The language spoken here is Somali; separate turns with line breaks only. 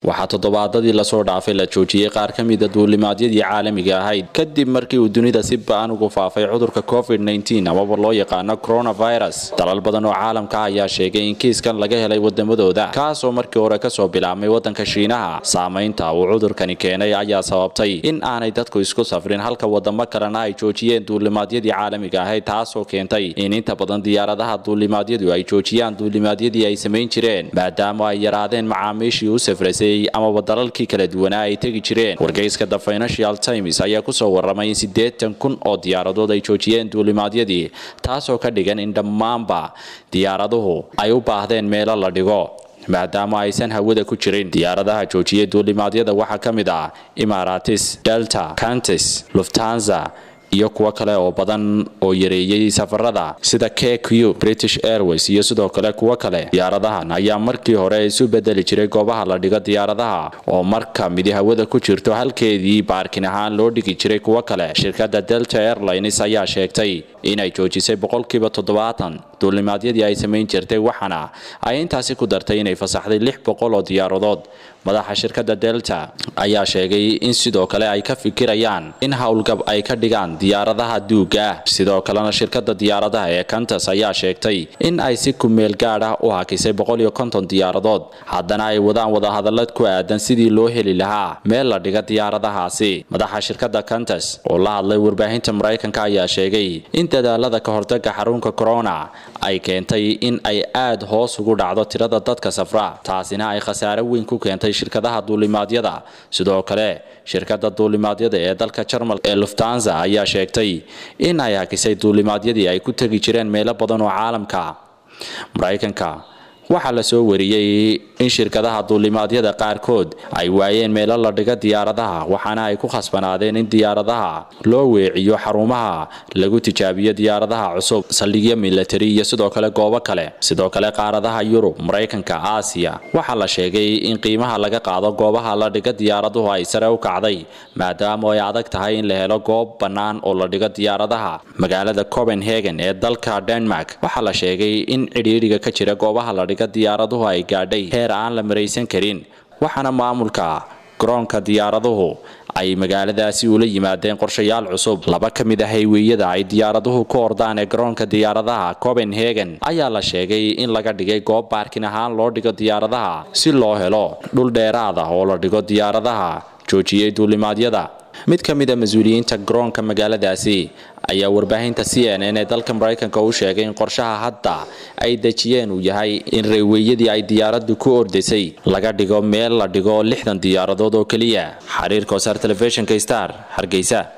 waxaa toddobaadadii lasoo dhaafay la joojiyey qaar ka mida duulimaadyadii caalamiga ahayd kadib markii uu dunida si ba-an ugu faafay cudurka covid amaba loo yaqaano coronavirus dalal badan oo caalamka ayaa sheegay in kiiskan laga helay wadamadooda kaasoo markii hore kasoo bilaabmay wadanka shiinaha saamaynta uu cudurkani keenay ayaa sababtay in aanay dadku isku safrin halka wadamo kalena ay joojiyeen duulimaadyadii caalamiga ahayd taasoo keentay in inta badan diyaaradaha duulimaadyadu ay joojiyaan duulimaadyadii ay samayn jireen maadaama ay yaraadeen macaamiishii u safrasay amaba dalalkii kala duwanaa ay tegi jireen wargeyska the financial times ayaa kusoo waramay in siddeetan kun oo diyaaradood ay joojiyeen duulimaadyadii taasoo ka dhigan in dhammaanba diyaaraduhu ay u baahdeen meelo la dhigo maadaama aysan hawada ku jirin diyaaradaha joojiyay duulimaadyada waxaa ka mid ah imaratis delta cantis luftanza iyo kuwo kale oo badan oo yareeyey safarada sida k q british airways iyo sidoo kale kuwo kale diyaaradahan ayaa markii hore isu bedeli jiray goobaha la dhigo diyaaradaha oo marka midi hawada ku jirto halkeedii baarkin ahaan loo dhigi jiray kuwo kale shirkadda delta airlines ayaa sheegtay inay joojisay boqolkiiba toddobaatan duulimaadyadii ay samayn jirtay waxaana ay intaasi ku dartay inay fasaxday lix boqol oo diyaaradood madaxa shirkadda delta ayaa sheegay in sidoo kale ay ka fikirayaan in howlgab ay ka dhigaan diyaaradaha duuga ah sidoo kalena shirkadda diyaaradaha ee kantas ayaa sheegtay in ay si kumeel gaad ah u hakisay boqol iyo konton diyaaradood haddana ay wadaan wadahadalad ku aadan sidii loo heli lahaa meel la dhiga diyaaradahaasi madaxa shirkadda kantas oo la hadlay warbaahinta maraykanka ayaa sheegay in dadaalada ka hortaga xarunka corona ay keentay in ay aad hoos ugu dhacdo tirada dadka safra taasina ay khasaare weyn ku keentay shirkadaha duulimaadyada sidoo kale shirkadda duulimaadyada ee dalka jarmal ee luftanza ayaa sheegtay in ay hakisay duulimaadyadii ay ku tegi jireen meelo badan oo caalamka maraykanka waxaa la soo wariyey in shirkadaha duulimaadyada qaarkood ay waayeen meelo la dhiga diyaaradaha waxaana ay ku khasbanaadeen in diyaaradaha loo weeciyo xarumaha lagu tijaabiyo diyaaradaha cusub saldhigyo milatari iyo sidoo kale goobo kale sidoo kale qaaradaha yurub maraykanka aasiya waxaa la sheegay in qiimaha laga qaado goobaha la dhiga diyaaraduhu ay sare u kacday maadaama ay adag tahay in la helo goob bannaan oo la dhigo diyaaradaha magaalada copenhagen ee dalka denmark waxaa la sheegay in cidhiidhiga ka jira goobaha la diyaaraduhu ay gaadhay heer aan la maraysan karin waxaana maamulka garoonka diyaaraduhu ay magaaladaasi ula yimaadeen qorshayaal cusub laba ka mid ah hayweyada ay diyaaraduhu ku ordaan ee garoonka diyaaradaha copenhagen ayaa la sheegay in laga dhigay goob baarkin ahaan loo dhigo diyaaradaha si loo helo dhul dheeraad ah oo la dhigo diyaaradaha joojiyey duulimaadyada mid ka mid a mas-uuliyiinta garoonka magaaladaasi ayaa warbaahinta c n n ee dalka maraykanka u sheegay in qorshaha hadda ay dejiyeen uu yahay in reeweyadii ay diyaaraddu ku ordaysay laga dhigo meel la dhigo lixdan diyaaradood oo keliya xiriirka wasaar telefishinka star hargeysa